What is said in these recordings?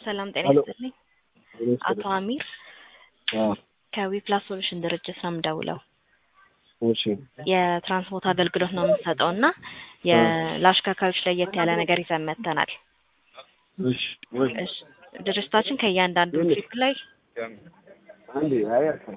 ሰላም ጤና ሄሎ። ይስጥልኝ። አቶ አሚር ከዊፕላስ ሶሉሽን ድርጅት ነው የምደውለው። እሺ የትራንስፖርት አገልግሎት ነው የምንሰጠው እና የ- ለአሽከርካሪዎች ለየት ያለ ነገር ይዘን መጥተናል። እሺ ወይ እሺ፣ ድርጅታችን ከእያንዳንዱ ትሪፕ ላይ አንዴ አይ አልኩ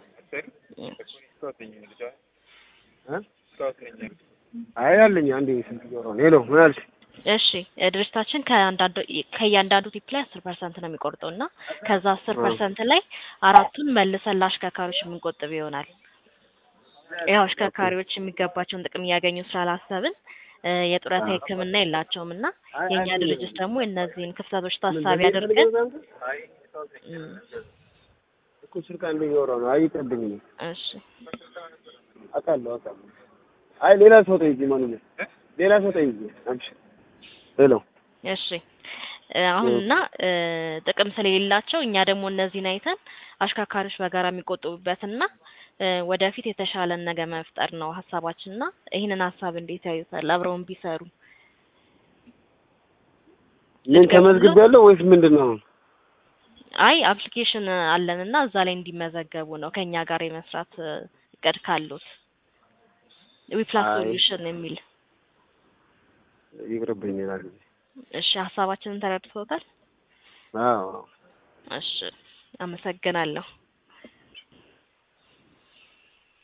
አይ አለኝ አንዴ ስልክ ጆሮ ነው ሄሎ ምን አልሽ እሺ ድርጅታችን ከአንዳንዱ ከእያንዳንዱ ቲፕ ላይ አስር ፐርሰንት ነው የሚቆርጠው እና ከዛ አስር ፐርሰንት ላይ አራቱን መልሰን ለአሽከርካሪዎች የምንቆጥብ ይሆናል። ያው አሽከርካሪዎች የሚገባቸውን ጥቅም እያገኙ ስላላሰብን እ የጡረታ ሕክምና የላቸውም እና የእኛ ድርጅት ደግሞ እነዚህን ክፍተቶች ታሳቢ አድርገን እም፣ እኮ ስልክ አንዴ ጆሮ ነው አይ ይቀድኝ ነው እሺ አውቃለሁ አውቃለሁ አይ ሌላ ሰው ጠይቂ ማንኛው ሌላ ሰው ጠይቂ አንቺ ሄሎ እሺ እ አሁን እና እ ጥቅም ስለሌላቸው እኛ ደግሞ እነዚህን አይተን አሽከርካሪዎች በጋራ የሚቆጥቡበትና እ ወደፊት የተሻለን ነገር መፍጠር ነው ሀሳባችን እና ይህንን ሀሳብ እንዴት ያዩታል? አብረውን ቢሰሩ ምን ተመዝግብ ያለው ወይስ ምንድን ነው አይ አፕሊኬሽን አለን እና እዛ ላይ እንዲመዘገቡ ነው ከኛ ጋር የመስራት እ እቅድ ካሉት ዊፕላስ አይ። ሶሉሽን የሚል ይቅርብኝ ይላል እሺ ሀሳባችንን ተረድቶታል? አዎ እሺ አመሰግናለሁ።